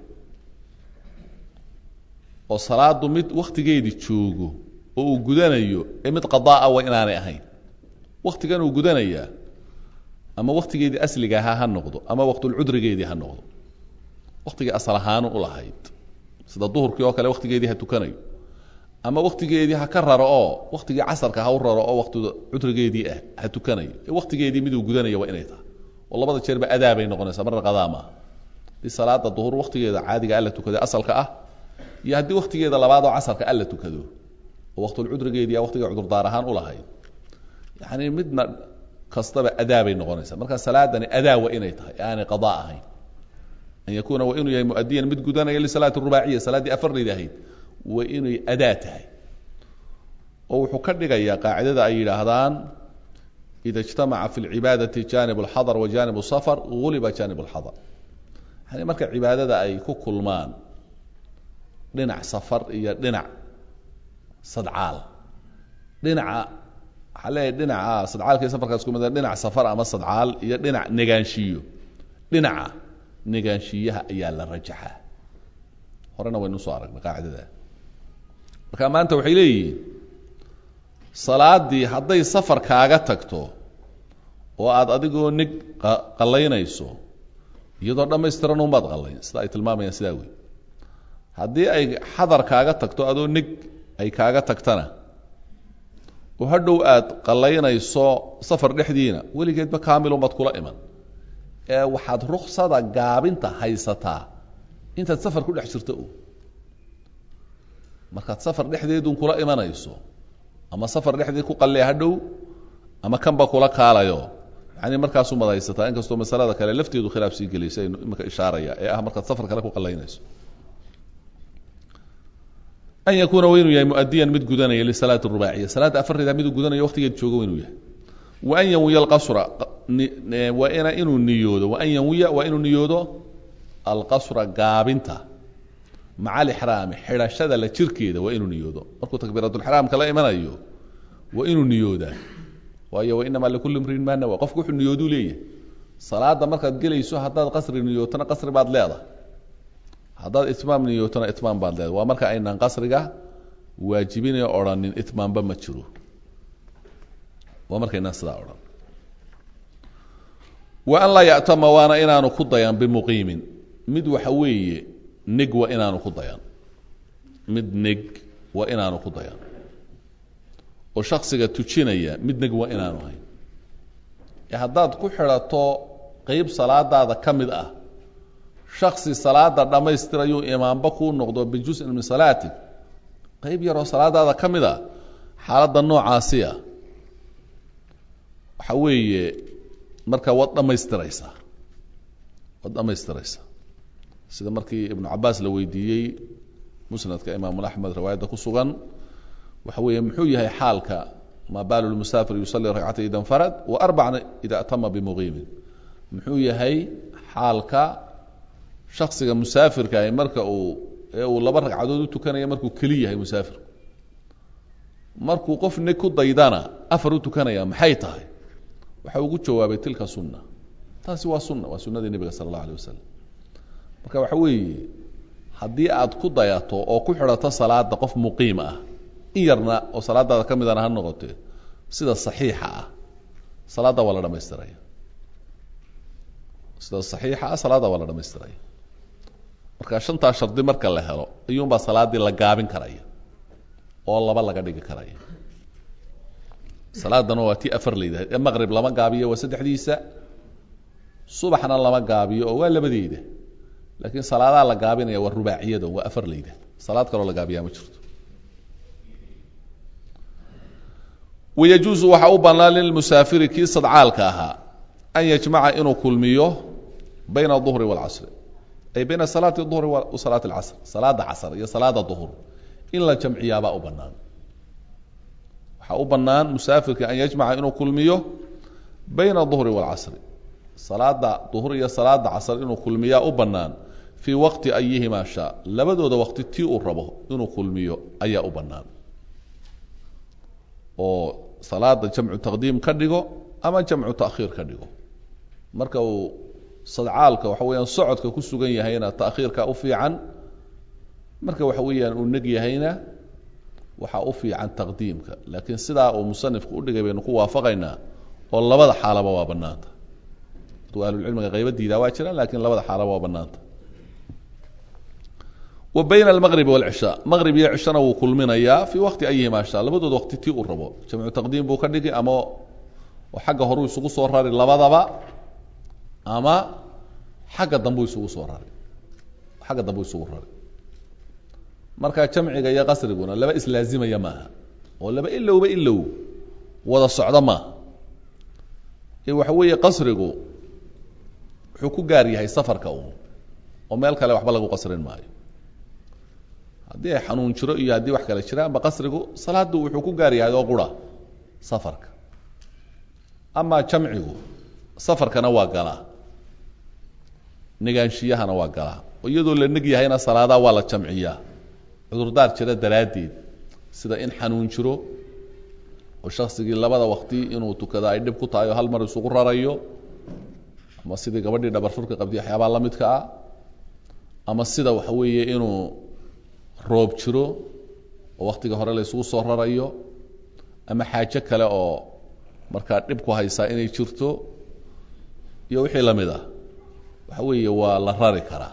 oo salaadu mid waktigeedii joogo oo uu gudanayo ee mid qadaaa waa inaanay ahayn waktigan uu gudanayaa ama waktigeedii asliga ahaa ha noqdo ama waqtulcudrigeedii ha noqdo waktigii asal ahaanu u lahayd sida duhurkii oo kale waktigeedii ha tukanayo ama waktigeedii ha ka raro oo waktigii casarka ha u raro oo wakti cudrigeedii ah ha tukanayo ee waktigeedii miduu gudanaya waa inay tahay oo labada jeerba adaa bay noqonaysaa marna qadaa maaha haddii salaada duhur waktigeeda caadiga alla tukada asalka ah iyo haddii waktigeeda labaad oo casarka alla tukado oo waqtulcudrigeedii waktiga cudurdaar ahaan u lahayd yani midna kastaba adaa bay noqonaysaa marka salaadani adaa waa inay tahay aanay qadaa ahayn an yakuuna waa inuu yahay muadiyan mid gudanaya lisalaati rubaaciya salaaddii afarlayda ahayd waa inay adaa tahay oo wuxuu ka dhigayaa qaacidada ay yidhaahdaan ida اجtamaca fi اlcibaadati janib اlxadr wa janib الsafar guliba janib اlxadr yani marka cibaadada ay ku kulmaan dhinac safar iyo dhinac sadcaal dhinaca waxaa leeyahy dhinaca sadcaalka iyo safarkaas ku mid dhinac safar ama sadcaal iyo dhinac negaanshiyo dhinaca negaanshiyaha ayaa la rajaxaa horena waynu usoo aragnay qaacidada marka maanta waxay leeyihiin salaadii hadday safar kaaga tagto oo aada adigoo nig qallaynayso iyadoo dhammaystiran unbaad qallayn sida ay tilmaamayaan sidaa wey haddii ay xadar kaaga tagto adoo nig ay kaaga tagtana oo hadhow aad qallaynayso safar dhexdiina weligeedba kaamilunbaad kula iman ee waxaad ruksada gaabinta haysataa intaad safar ku dhex jirto o markaad safar dhexdeedun kula imanayso ama safar dhexdeed ku qallee hadhow ama kanba kula kaalayo yani markaasumaad haysataa inkastoo masalada kale lafteedu khilaaf sii gelaysa aynu imika ishaaraya ee ah markaad safar kale ku qallaynayso an yakuuna wa inuu yahay muadiyan mid gudanaya lisalaati rubaaciya salaadda afarreeda miduu gudanayo waktigeed joogo inuu yahay wa an yanwiya alqasra waa ina inuu niyoodo wa an yanwiya waa inuu niyoodo alqasra gaabinta maca alixraami xidhashada la jirkeeda waa inuu niyoodo markuu takbiiratulxraamka la imanayo waa inuu niyoodaa waayo wainamaa likulli mriin maa nawa qofku wuxuu niyooduu leeyahay salaada markaad gelayso haddaad qasri niyootona qasri baad leedahay haddaad itmaam niyootona itmaam baad leedahay waa marka aynaan qasriga waajibinao odhanin itmaamba ma jiro waa markaynaan sidaa odhan wa an laa ya'tama waana inaanu ku dayan bimuqiimin mid waxa weeye nig waa inaanu ku dayan mid neg waa inaanu ku dayan oo shaksiga tujinaya mid neg waa inaanu hayn ee haddaad ku xidhato qeyb salaadaada ka mid ah shaksi salaada dhammaystirayuu imaamba kuu noqdo bijusin min salaatig qeyb yaroo salaadaada ka mid a xaaladda noocaasi ah waxa weeye marka waad dhammaystiraysaa waad dhammaystiraysaa sida markii ibnu cabaas la weydiiyey musnadka imaamu axmed riwaayadda ku sugan waxa weeye muxuu yahay xaalka ma baalu lmusaafir yusalii ragcata ida nfarad wa arbacna ida atama bimuqiimin muxuu yahay xaalka shaksiga musaafirkaah marka uu ee uu laba ragcadood u tukanaya markuu keli yahay musaafirku markuu qof nig ku daydana afar u tukanaya maxay tahay waxa ugu jawaabay tilka sunna taasi waa sunna waa sunnadii nebiga sala allahu alay wasalam marka waxa weeye haddii aad ku dayato oo ku xidhato salaada qof muqiim ah in yarna oo salaadaada ka midana ha noqotee sida saxiixa ah salaadda waa la dhamaystiraya sida saxiixa ah salaadda waa la dhamaystiraya marka shantaa shardi marka la helo ayuunbaa salaaddii la gaabin karaya oo laba laga dhigi karaya salaadana waa tii afar laydahay ee maqrib lama gaabiyo waa saddexdiisa subaxna lama gaabiyo oo waa labadeeda laakiin salaadaha la gaabinaya waa rubaaciyada waa afar layda salaad kaloo la gaabiyaa ma jirto wayajuusu waxaa u bannaan lilmusaafiri kii sadcaalka ahaa an yajmaca inuu kulmiyo bayna aduhri waalcasri ay bayna salaati duhri wa salaati alcasr salaada casr iyo salaada duhur in la jamciyaabaa u bannaan waxaa u bannaan musaafirka an yajmaca inuu kulmiyo bayna duhri waalcasri salaada duhur iyo salaada casr inuu kulmiyaa u bannaan fii waqti ayihimaa shaa labadooda waqti tii uu rabo inuu kulmiyo ayaa u bannaan oo salaada jamcu taqdiim ka dhigo ama jamcu ta'khiir ka dhigo marka uu sadcaalka waxa weeyaan socodka ku sugan yahayna ta'khiirka u fiican marka waxa weeyaan uu neg yahayna waxaa u fiican taqdiimka laakiin sidaa uu musanifku udhigay baynu ku waafaqaynaa oo labada xaalaba waa bannaanta aduu ahlulcilmiga qayba diidaa waa jiraan lakiin labada xaalaba waa bannaanta wa bayna almaqribi waalcishaa maqrib iyo cishana wuu kulminayaa fii waqti ayihimaa shaa labadooda waqti tii uu rabo jamcu taqdiim buu ka dhigi ama oo xagga horuu isugu soo rari labadaba ama xagga dambuu isugu soo rari xagga dambuu isugu rari marka jamciga iyo qasriguna laba islaazimaya maaha oo laba ilowba ilow wada socdo maaha ee waxa weeye qasrigu wuxuu ku gaar yahay safarka uun oo meel kale waxba lagu qasrin maayo haddii ay xanuun jiro iyo haddii wax kale jiraanba qasrigu salaadu wuxuu ku gaar yahay oo qura safarka amaa jamcigu safarkana waa galaa negaanshiyahana waa galaa oo iyadoo la neg yahayna salaadaa waa la jamciyaa cudurdaar jira daraaddeed sida in xanuun jiro oo shaksigii labada waqti inuu tukado ay dhib ku tahay oo hal mar isugu rarayo ama sidii gabadhii dhabarfurka qabdiy waxyaabaa la midka ah ama sida waxa weeye inuu roob jiro oo waktiga hore la isugu soo rarayo ama xaajo kale oo markaa dhib ku haysaa inay jirto iyo wixii la mid ah waxa weeye waa la rari karaa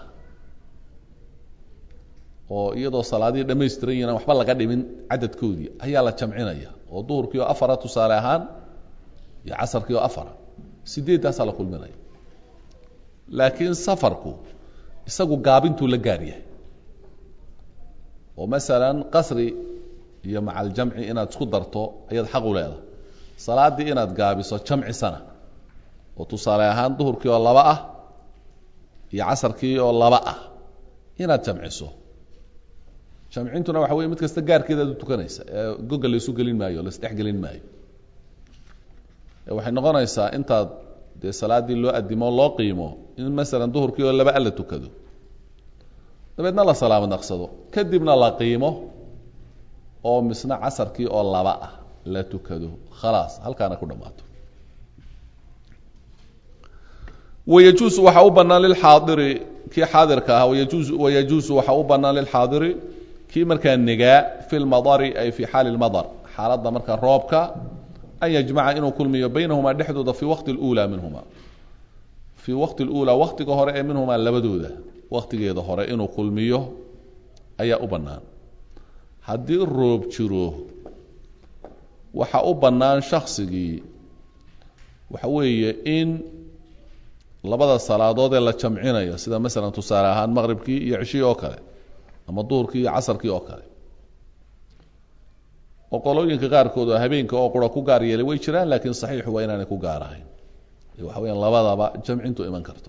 oo iyadoo salaadihii dhamaystiran yihin waxba laga dhimin cadadkoodii ayaa la jamcinaya oo duhurkii oo afara tusaale ahaan iyo casarkii oo afara sideeddaasaa la kulminaya laakiin safarku isagu gaabintuu la gaar yahay oo masalan qasri iyo macaljamci inaad isku darto ayaad xaq u leedahay salaaddii inaad gaabiso jamcisana oo tusaale ahaan duhurkii oo laba ah iyo casarkii oo laba ah inaad jamciso jamcintuna waxa weye mid kasta gaarkeedaad u tukanaysa ee goga laysu gelin maayo o laisdhex gelin maayo waxay noqonaysaa intaad dee salaaddii loo adimo loo qiimo in masalan duhurkii oo laba a la tukado dabeedna la salaamo naqsado kadibna la qiimo oo misna casarkii oo laba ah la tukado khalaas halkaana ku dhammaato wayajuusu waxaa u bannaan lilxaadiri kii xaadirka ahaa wayajuusu wayajuusu waxaa u bannaan lilxaadiri kii markaa negaa fi lmadari ay fi xaali lmadar xaaladda markaa roobka an yajmaca inuu kulmiyo baynahumaa dhexdooda fi waqti اlأulى minhuma fii waqti اlأulى waktiga hore ee minhumaa labadooda waktigeeda hore inuu kulmiyo ayaa u bannaan haddii roob jiro waxa u bannaan shaksigii waxa weeye in labada salaadood ee la jamcinayo sida masalan tusaale ahaan maqribkii iyo cishihii oo kale ama duhurkii iyo casarkii oo kale oo qolooyinka qaarkood oo habeenka oo qura ku gaar yeelay way jiraan laakiin saxiixu waa inaanay ku gaar ahayn waxa weyaan labadaba jamcintu iman karto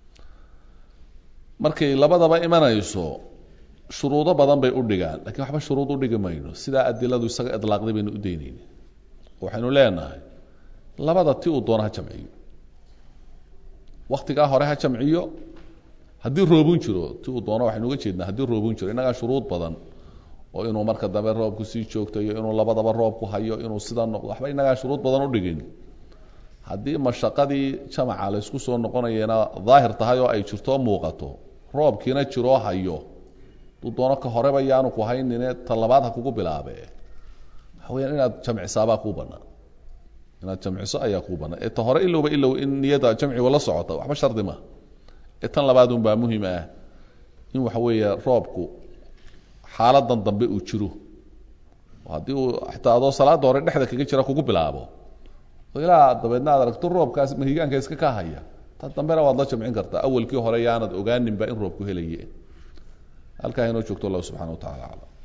markay labadaba imanayso shuruudo badan bay u dhigaan lakiin waxba shuruud udhigi mayno sidaa adiladu isaga idlaaqday baynu u daynayna waxaynu leenahay labada ti uu doono ha jamciyo waktigaa hore ha jamciyo haddii roobun jiro ti uu doono waxaynu uga jeednaa haddii roobun jiro innagaa shuruud badan oo inuu marka dambe roobku sii joogtayo inuu labadaba roobku hayo inuu sida noqdo waxba inagaa shuruud badan udhigin haddii mashaqadii jamaca laysku soo noqonayana daahir tahay oo ay jirto muuqato roobkiina jiroo hayo duu doono ka horeba yaanu ku haynine ta labaad ha kugu bilaabe waxa weyaan inaad jamcisaabaa kuu banaan inaad jamciso ayaa kuu banaan ee ta hore ilowba ilow in niyada jamciga la socota waxba shardi ma ee tan labaad unbaa muhim ah in waxa weeye roobku xaaladan dambe uu jiro haddii uu xataa adoo salaada hore dhexda kaga jira kugu bilaabo oo ilaa dabeedna aad aragto roobkaas mahigaanka iska ka haya ta dambena waad la jamcin kartaa awalkii hore yaanad ogaaninba in roobku helaye halkaa inoo joogto allah subxana wa tacala aclam